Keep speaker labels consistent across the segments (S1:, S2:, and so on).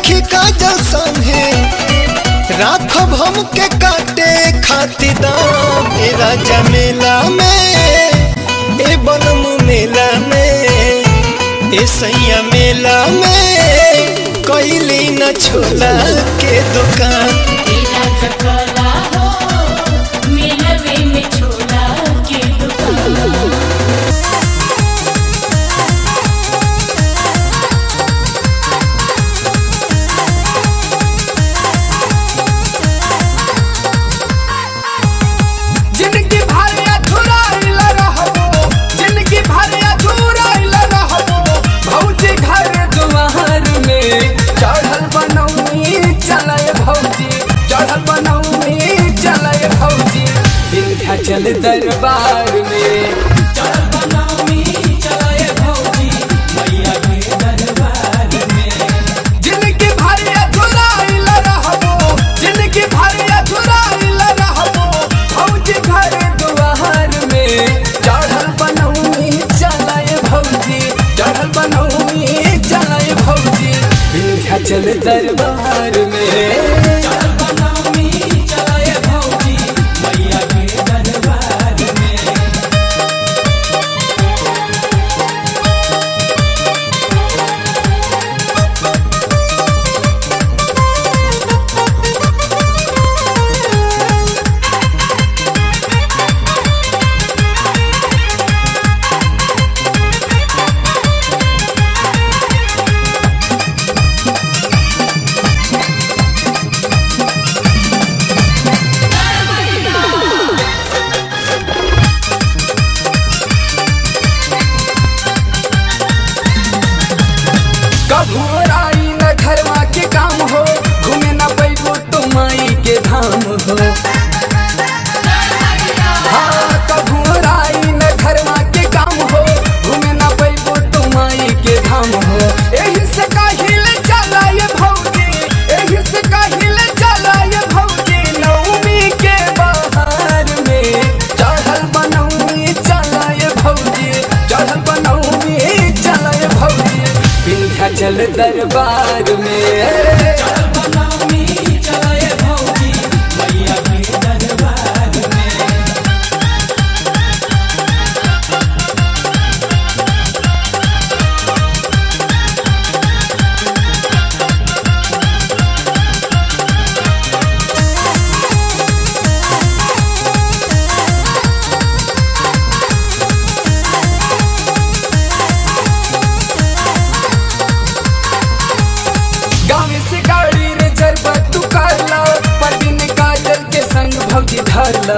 S1: राखी काजल संगे राखब हमके काटे खातिर दाम ए राजा मेला में ए बनम मेला में ए सैया मेला में कैली न छोला के दुकान
S2: मेरा चकला हो मिलवे में छोला के दुकान
S3: जिनकी भारिया छुराइल रहबो जिनकी भारिया छुराइल रहबो भौजी घर दुआर में चढ़ल बनौनी चलय भौजी चढ़ल बनौनी चलय भौजी विंध्याचल दरबार में चढ़ल बनौनी चलय भौजी मैया के दरबार में जिनकी भारिया छुराइल रहबो जिनकी भारिया छुराइल रहबो भौजी घर दुआर में चढ़ल बनौनी चलय भौजी चढ़ल बनौनी चलय भौजी विंध्याचल दरबार में चढ़ल बनौनी चलय भौजी मैया के दरबार में कभोराई न घरवा के काम हो घूमे न पैबो तो माई के धाम हो हाँ कभोराई न घरवा के काम हो घूमे न पैबो तो माई के धाम हो एही से काहिल चला ये भौजी एही से काहिल चला ये भौजी नवमी के बहार में चढ़ल बनौनी चला ये भौजी चढ़ल बनौनी चला ये भौजी विंध्याचल दरबार में चढ़ल बनौनी चला ये भौजी मैया के दरबार में गाँव से गाड़ी रे जरबा तू कर लो पर दिन काजल के संग भौजी धर लो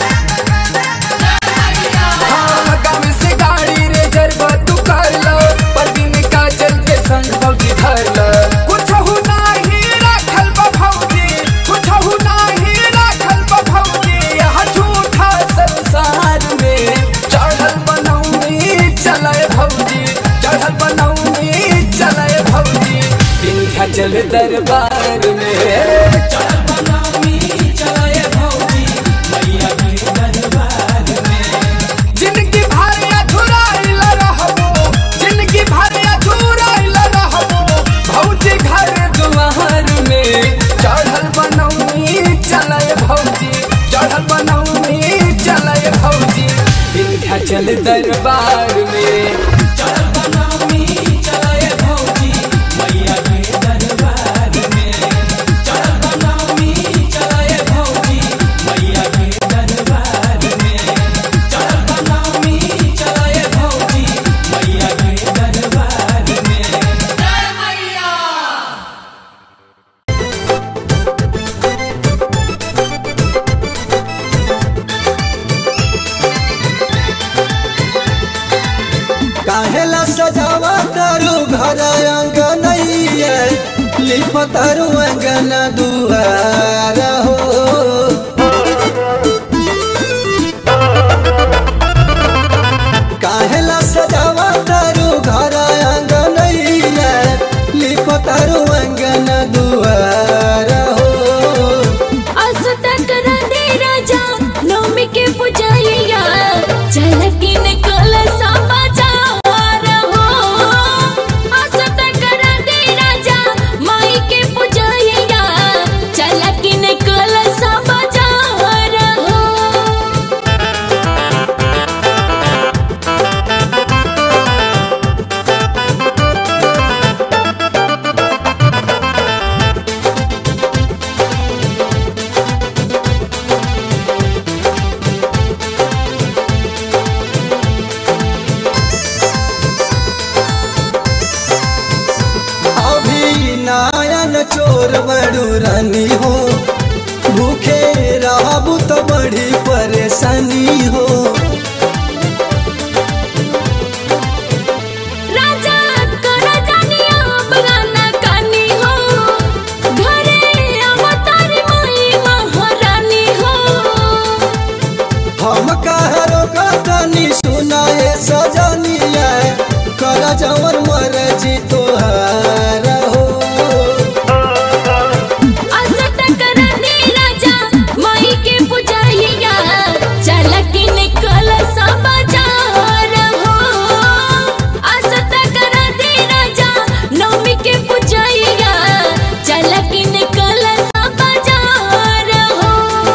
S3: हाँ, गाँव से गाड़ी रे जरबा तू कर लो पर दिन काजल के संग भौजी धर लो कुछ हो नाही राखल बा भौजी कुछ हो नाही राखल बा भौजी यह झूठा संसार में चढ़ल बनौनी चलय भौजी चढ़ल बनौनी चलय भौजी विंध्याचल दरबार में चढ़ल बनौनी चलय भौजी मैया के दरबार में जिनकी भारिया छुराइल रहबो जिनकी भारिया छुराइल रहबो भौजी घर दुआर में चढ़ल बनौनी चलय भौजी चढ़ल बनौनी चलय भौजी विंध्याचल दरबार में चढ़ल बनौनी चलय भौजी मैया के दरबार में चढ़ल बनौनी चलय भौजी मैया के दरबार में चढ़ल बनौनी चलय भौजी मैया के दरबार में
S1: काहेला सजावा तारू घर अंगनैया लिप तारू अंगन दुआर हो काहेला सजावा तारू घर अंगनैया लिप तारू अंगन दुआर हो
S2: आज तक रंदे राजा नवमी के पुजाइया झलकी निकल साबा जावा रहो आज तक रंदे राजा माई के
S1: रानी हो भूखे रहबू तो बड़ी परेशानी हो
S2: राजा करा जानिया बगाना कानी हो घरे अवतारी माई महारानी हो
S1: हम कहरो कतनी सुनाए सजनिया कर जवन मर्जी तोहार हो
S2: असत करा दे राजा माई के पुजाइया चल के निकल सब बाजार हो असत करा दे राजा नवमी के पुजाइया चल के निकल सब बाजार हो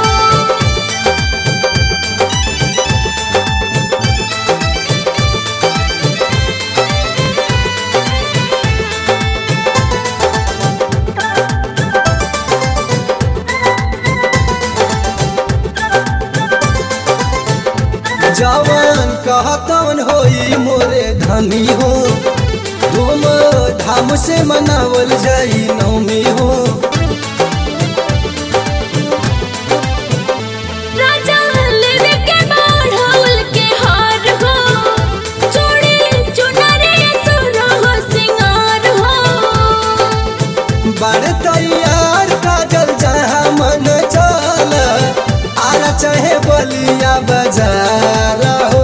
S1: जवन कहतवन होई मोरे धनी हो धूम धाम से मनावल जाई नवमी हो
S2: राजा लेवे के बाढ़ौल के हार हो चूड़ी चुनरी सुर हो सिंगार हो
S1: बड़ तैयार काजल जहाँ मन चल आरा चाहे बलिया बाजार हो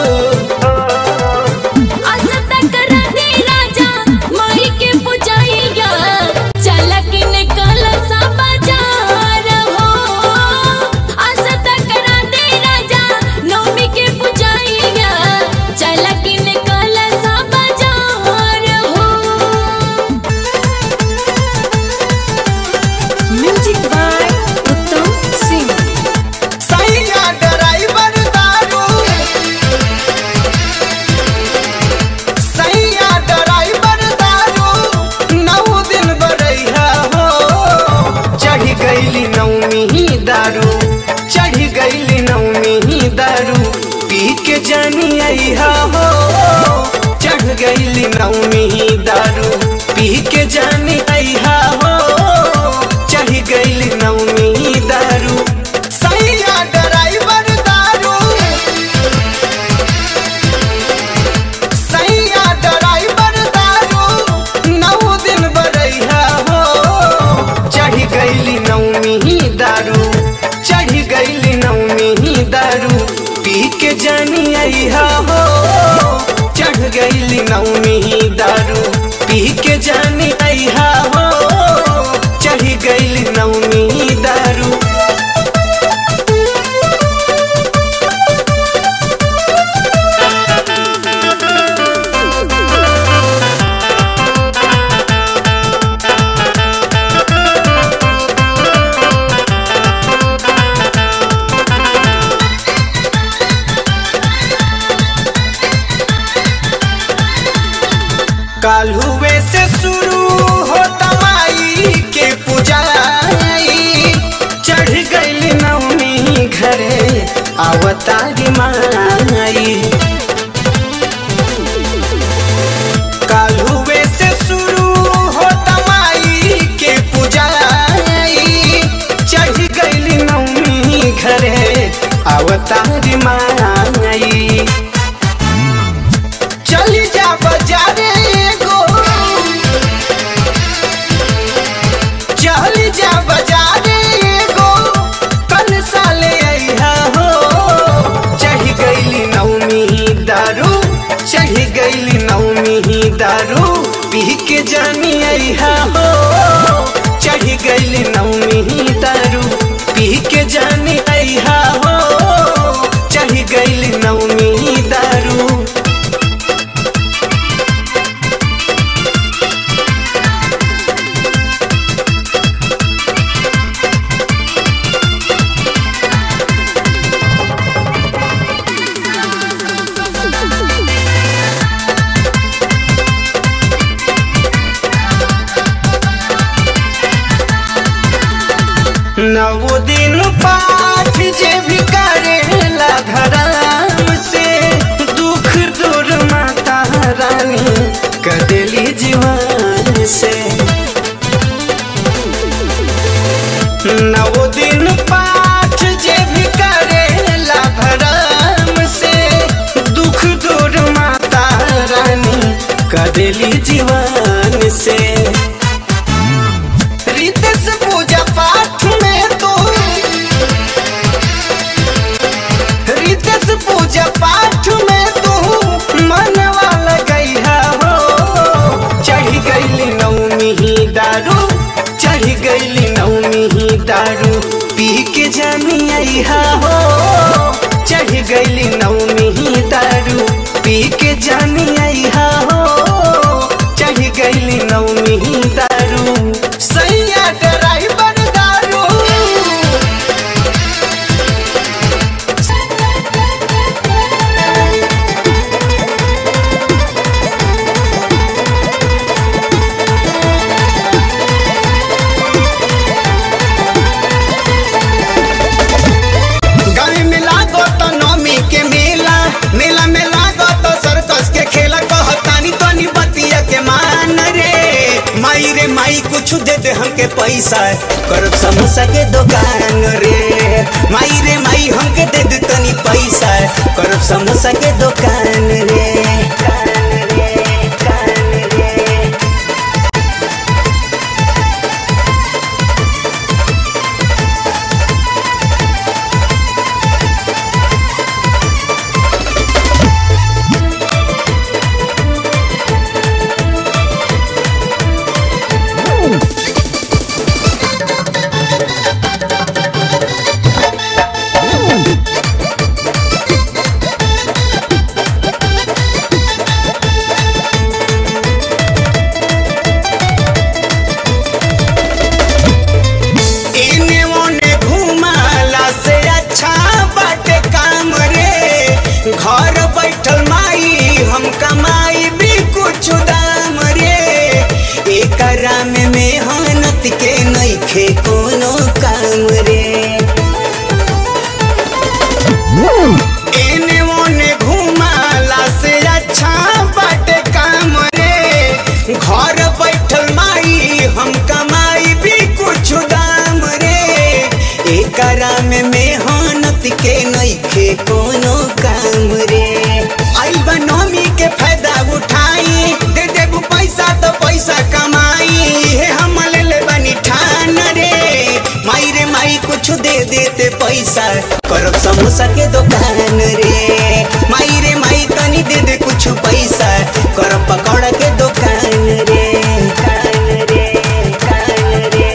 S2: असत कर दे राजा माई के पुजाइया चल के निकल सा बाजार हो असत कर दे राजा नवमी के पुजाइया चल के निकल सा बाजार हो
S4: म्यूजिक बाय उत्तम सिंह
S3: सैया ड्राइवर दारू सैया ड्राइवर दारू नौ दिन बरैया हो चढ़ी गईली नौमी ही दारू चढ़ी गईली नौमी ही दारू पी के जानी अइहा हो चढ़ गईली नौमी ही दारू पी के जानी अइहा हो चढ़ गईली नौमी ही दारू सैया ड्राइवर दारू सैया ड्राइवर दारू नौ दिन बरैया हो चढ़ी गईली नौमी ही दारू चढ़ी गईली नौमी ही दारू पी के जानी अइहा हो चढ़ गईली नौमी ही दारू पी के जानी अइहा हो चढ़ी गईली नौमी ही दारू काल्हुए से शुरू होता माई के पूजाई चढ़ गईली नवमी घरे आवतारी माई काल्हुए से शुरू होता माई के पूजाई चढ़ गईली नवमी घरे आवतारी माई चली जा बाजारे गो चली जा बाजारे गो कल साले अइहा हो चढ़ गईली नौमी दारू चढ़ गईली नौमी दारू पी के जानी अइहा हो चढ़ गईली नौमी दारू पी के जानी अइहा हो चढ़ गईली नौमी दारू नौ दिन पाठ जे भी करेला धराम से दुख दूर माता रानी कदेली जीवन से
S1: कदेली जीवन से रितेश पूजा पाठ में तो रितेश पूजा पाठ में तू मनवा लगैहा हो चढ़ी गईली नौमी ही दारू चढ़ी गईली नौमी ही दारू पी के जानी आईहा हो चढ़ी गईली नौमी ही दारू पी के जानी आईहा हो चढ़ी गईली नौमी ही दारू सैया ड्राइवर दारू गाड़ी में लागो तो नौमी के मेला मेला में लागो तो सर्कस के खेला कहतानी तनी बतिया के मान रे माई रे माई कुछ दे दे हमके पैसा करब समोसा के दुकान रे माई रे माई हमके दे दे तनी पैसा करब समोसा के दुकान रे कान रे कान रे इने ओने घुमाला से अच्छा बाटे काम रे घर बैठल माई हम कमाई भी कुछ दाम रे एकरा में मेहनत के नइखे कोनो काम रे एने ओने घुमाला से अच्छा बाटे काम रे घर बैठल माई हम कमाई भी कुछ दाम रे एकरा में मेहनत के नइखे कोनो काम रे आई बनोमी के फायदा उठाई दे देबू पैसा तो पैसा कमाई हे हम ले ले बनी ठान रे माई रे माई कुछ दे देते पैसा करब समोसा के दुकान रे माई रे माई तनी दे दे कुछ पैसा करब पकौड़ा के दुकान रे कान रे कान रे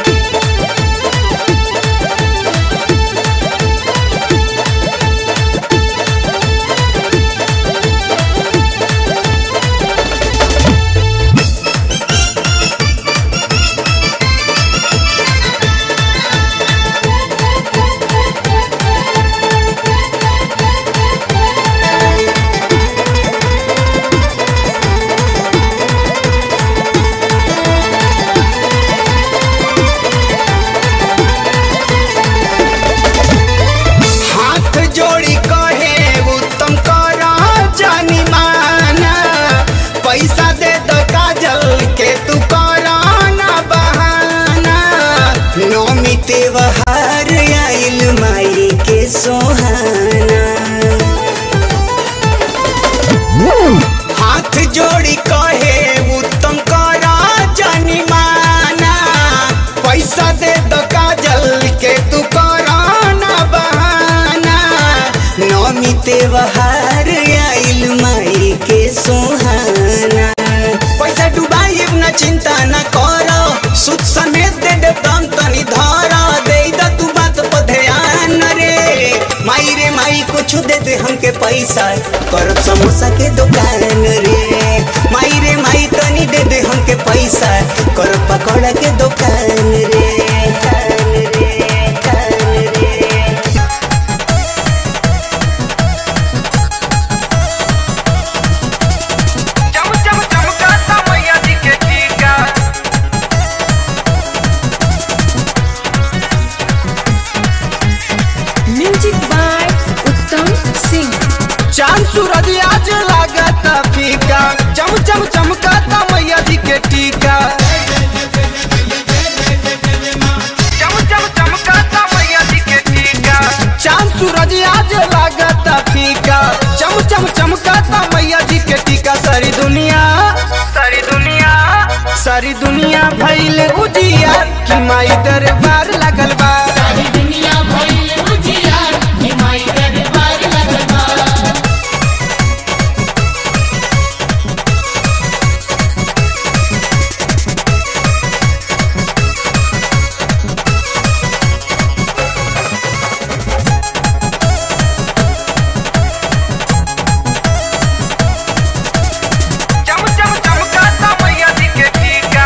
S1: हाथ जोड़ी कहे उत्तम करा जानी माना पैसा दे दो काजल के तू करा ना बहाना नौमी त्योहार आइल माई के सोहाना हाथ जोड़ी कहे उत्तम करा जानी माना पैसा दे दो काजल के तू करा ना बहाना नौमी त्योहार आइल माई के सोहाना पैसा डुबाई ना चिंता ना करो सुद समेत दे दे दम तनी धरा दे द तू बात पर ध्यान रे माई रे माई कुछ दे दे हमके पैसा करब समोसा के दुकान रे माई रे माई तनी दे दे हमके पैसा करब पकौड़ा के दुकान रे कान रे कान रे
S3: चम चम चमकाता मैया जी के टीका
S4: म्यूजिक बाय उत्तम सिंह
S1: चांद सूरज आज लागता फीका चम चम चमकाता मैया जी के टीका
S3: चम चम चमकाता मैया जी के टीका
S1: चांद सूरज आज लागता फीका चम चम चमकाता मैया जी के टीका सारी दुनिया सारी दुनिया भइल उजिया कि माई दरबार लगल बा
S5: सारी दुनिया भइल उजियार हिमाई दरबार लगल बा
S1: चम चम चमकाता मैया जी के टीका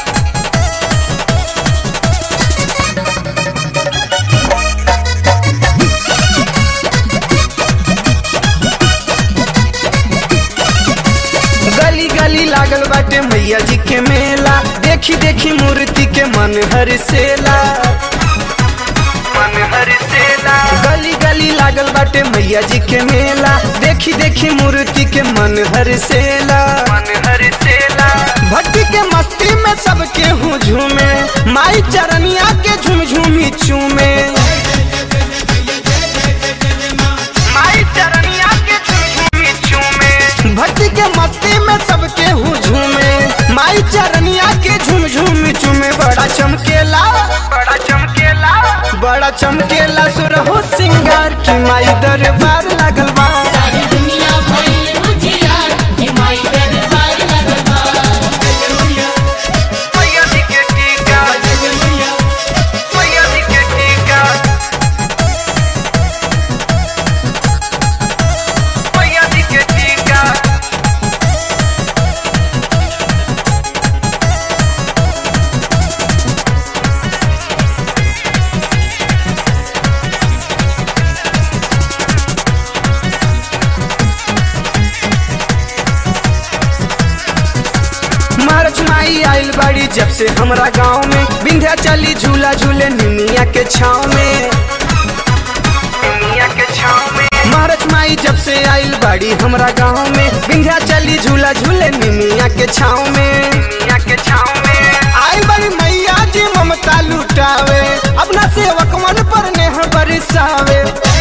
S1: गली गली लागल बाटे मैया जी के मेला देखी देखी मूर्ति के मन हरसेला मन हरसेला गली गली लागल बाटे मैया जी के मेला देखी देखी मूर्ति के मन हरसेला मन हरसेला भक्ति के मस्ती में सबके हूँ झूमे माई चरनिया के झूम झूमी चूमे माई चरनिया के झूमी झूमे भक्ति के मस्ती में सबके हूँ झूमे माई चरनिया के झूम झूम झूमे बड़ा चमकेला बड़ा चमकेला बड़ा चमकेला सुरहु सिंगार की माई दरबार लगल बा
S5: सारी दुनिया भइल उजियार हिमाई दरबार लगल बा
S1: मैया जी के टीका मैया जी के टीका मैया जी के टीका मार्च माई आइल बाड़ी जब से हमरा गांव में बिंध्या चली झूला झूले निमिया के छाव में निमिया के छाव में मार्च माई जब से आइल बाड़ी हमरा गांव में बिंध्या चली झूला झूले निमिया के छाव में निमिया के छाव में आइल बाड़ी मैया जी ममता लुटावे अपना सेवकवन पर नेह बरसावे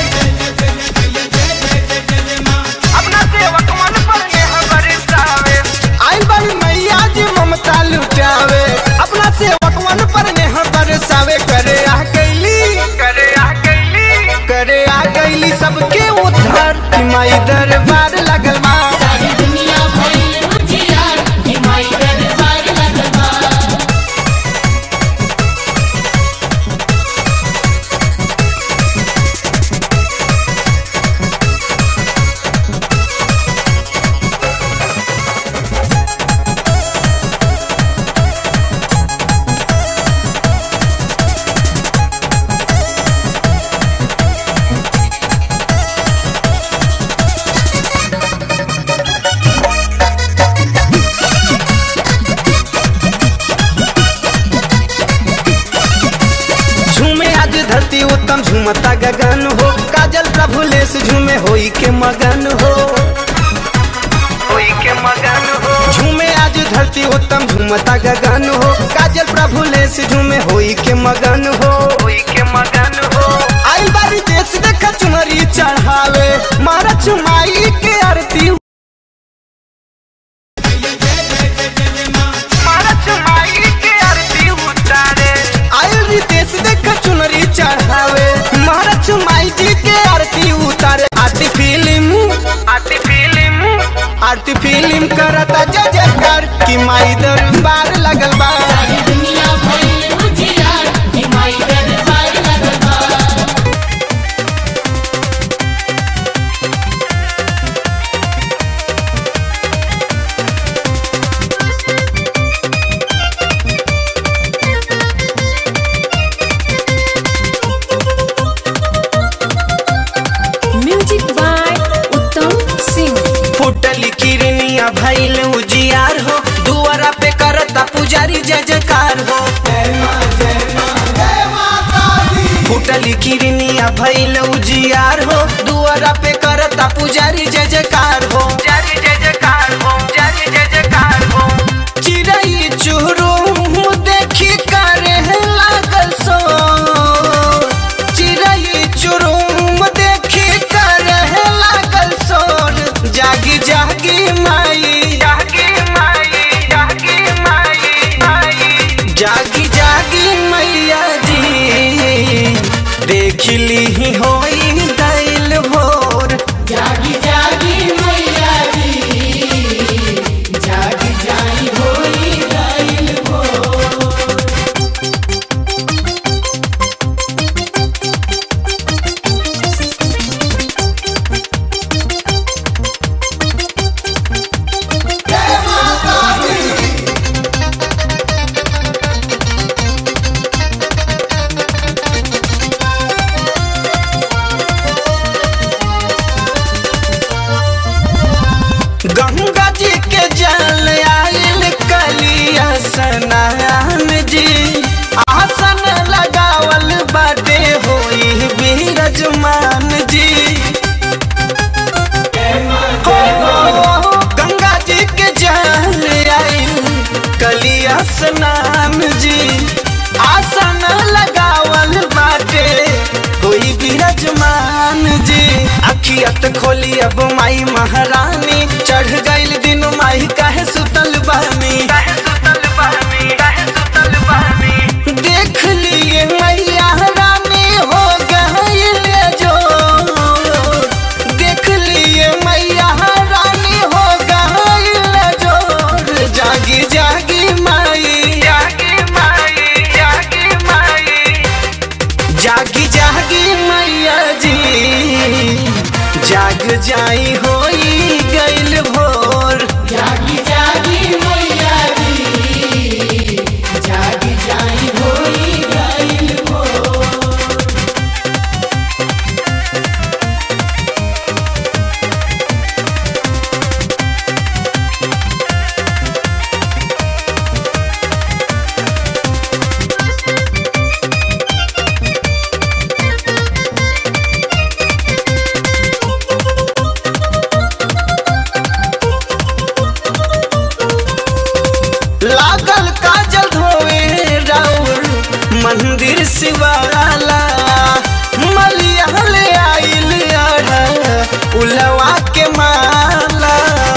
S1: अपना सेवकवन पर नेह बरसावे आइल बाड़ी मैया जी ममता लुटावे अपना सेवकवन पर नेह बरसावे करे आ गईली करे आ गईली करे आ गईली सबके उद्धार की माई दरबार लगल बा
S5: सारी दुनिया भइल उजियार हिमाई दरबार लगल बा
S1: झूमे आज धरती उत्तम झूमता गगन हो काजल प्रभु लेस झूमे होई के मगन हो होई के मगन हो झूमे आज धरती उत्तम झूमता गगन हो काजल प्रभु लेस झूमे होई के मगन हो होई के मगन हो आइल बारी देश देख चुनरी चढ़ावे मारा चुमाई के आरती मारा चुमाई के आरती उतारे आइल रितेश देख चुनरी चढ़ावे महाराज चुमाई जी के आरती उतारे Aarti film Aarti film Aarti film करता जय जयकार की माई दरबार लगल बा
S5: सारी दुनिया भइल उजियार हिमाई दरबार लगल बा
S4: म्यूजिक बाय उत्तम सिंह
S1: फुटल किरनिया भइल उजियार हो दुआरा पे करता पुजारी जय जयकार हो फुटल किरनिया भइल उजियार हो दुआरा पे करता पुजारी जय जयकार हो जारी जय जयकार हो जारी जय जयकार हो चिड़ै चुहरुम देखी करे लागल सो चिड़ै चुरुम देखी करे लागल सोर जागी जागी माई जागी माई जागी माई गंगा जी के जल आयल कलिया स्नान जी आसन लगावल बाटे होई बिरजमान जी हो, गंगा जी के जल आयल कलिया स्नान जी आसन लगावल बाटे कोई बिरजमान जी अखियत खोली अब माई महारानी चढ़ गइल दिन माई काहे सुतल बानी देख लिए मैया रानी हो गइल जो देख लिए मैया रानी हो गइल जो जागी जागी माई जागी माई जागी माई जागी जागी मैया जी जाग जाई होई गइल भोर
S5: जागी जागी मैया जी जागी जाई होई गइल भोर
S1: लागल काजल धोवे राउर मंदिर शिवाला मलिया ले आइल अढ़ा उलवा के माला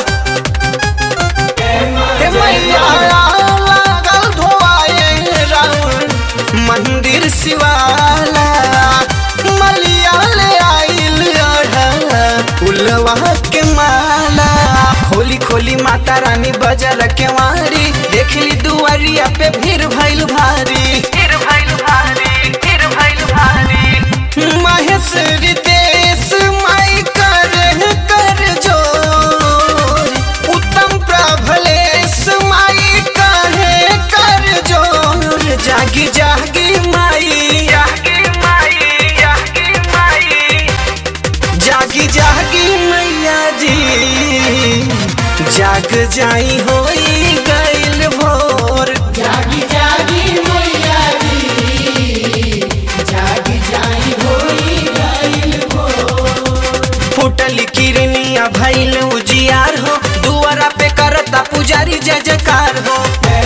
S1: हे मैया लागल धोआए राउर मंदिर शिवाला मलिया ले आइल अढ़ा उलवा के माला खोली खोली माता रानी बाजार के वारी देखली दुआरिया पे भीड़ भइल भारी भीड़ भइल भारी भीड़ भइल भारी महेश रितेश माई कर कर जोर उत्तम प्रभलेश माई कहे कर जोर जागी जागी माई जागी माई जागी माई जागी जागी मैया जी जाग जाई होई गइल भोर
S5: जागी जागी मैया जी जागी जाई होई गइल भोर
S1: फुटल किरनिया भइल उजियार हो दुआरा पे करता पुजारी जय जयकार हो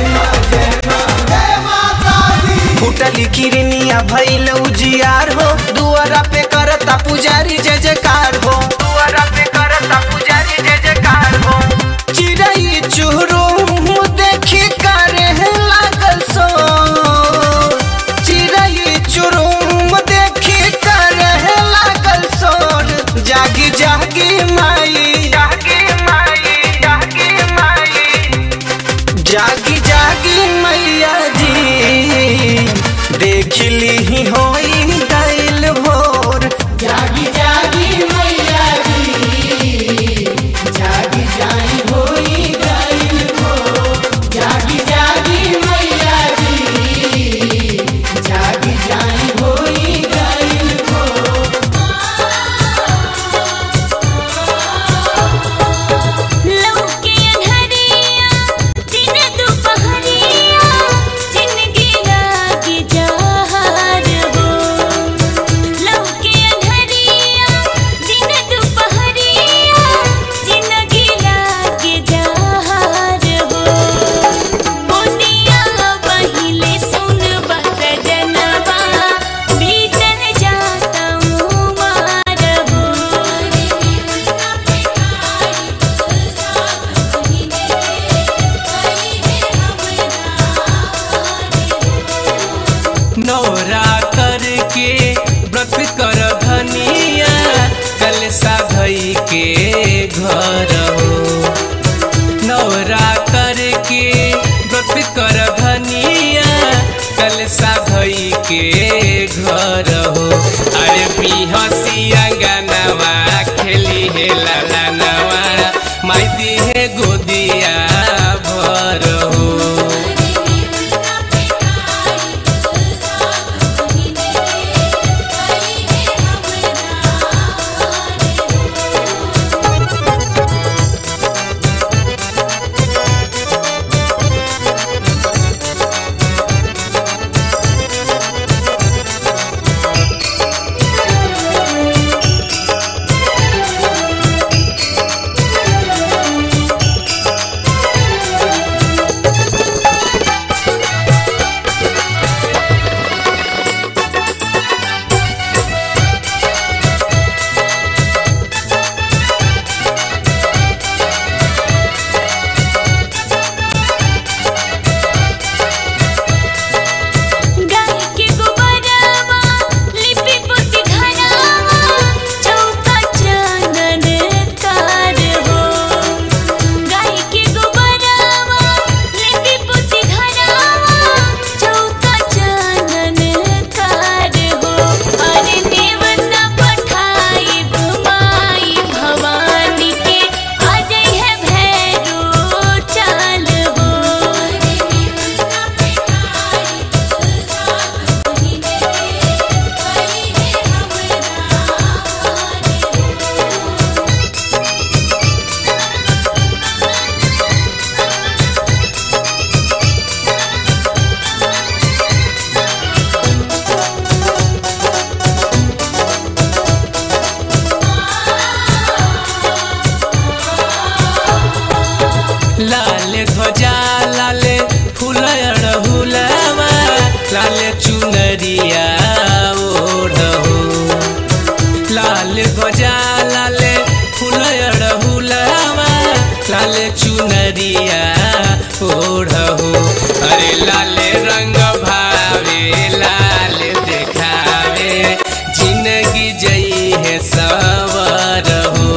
S1: फुटल किरनिया भइल उजियार हो दुआरा पे करता पुजारी जय जयकार हो दुआरा पे करता पुजारी जय जयकार हो चिड़ै चुहरुम देखी करे लागल सो चिड़ै चुरुम देखी करे लागल सोर जागी जागी माई जागी माई जागी माई जागी जागी मैया जी देख ली होई गइल भोर
S5: जागी जागी मैया जी जागी जाई होई गइल भोर जागी जागी मैया जी जागी जाई होई गइल भोर
S2: लौके अंधरिया दिन दुपहरिया जिंदगी लागे जहार हो लौके अंधरिया दिन दुपहरिया जिंदगी लागे जहार हो मोदिया पहिले सुन बस जनवा भीतर जाता हूँ मार हो
S6: नौरा करके व्रत कर धनिया कल साधई के घर हो नौरा करके व्रत कर धनिया कल साधई के घर हो अरे बिहसी अंगनवा खेली हे ललनवा माई दी है गोदिया भर हो
S2: Thank you.
S6: लाल चुनरिया ओढ़हो अरे लाले रंग भावे लाल देखावे जिंदगी जई है सवर हो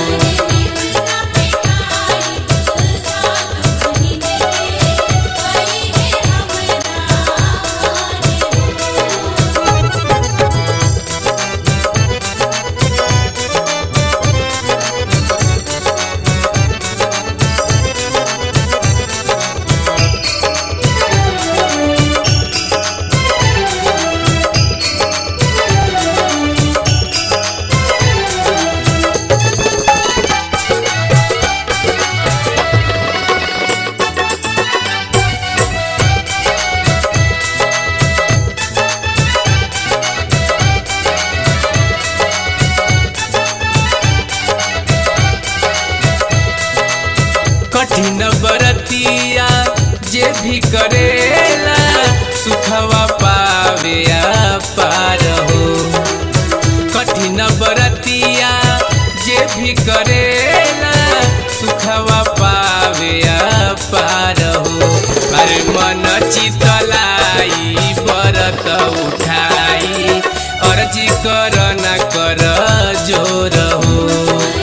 S6: कठिन बरतिया जे भी करेला सुखवा पावे पार हो कठिन बरतिया जे भी करेला सुखवा पावे पार हो अरे मन चितलाई बरत उठाई अर्जी कर न कर जोर हो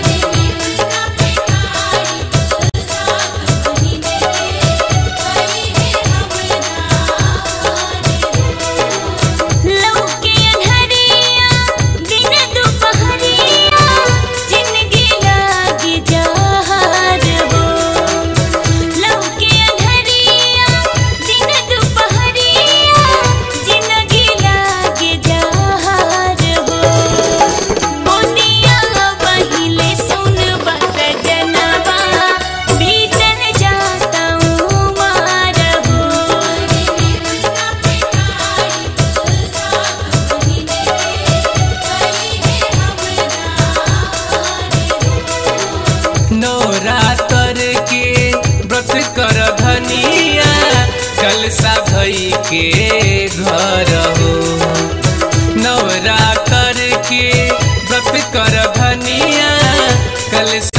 S2: लौके अन्हरिया दिन दुपहरिया जिंदगी लागी जहार हो लौके अन्हरिया दिन दुपहरिया जिंदगी लागी जहार हो मोदिया पहिले सुन बस जनवा भीतर जाता हूँ मार हो
S6: नवरातर के व्रत कर धनिया कल साधई के घर हो नवरातर के व्रत कर धनिया कल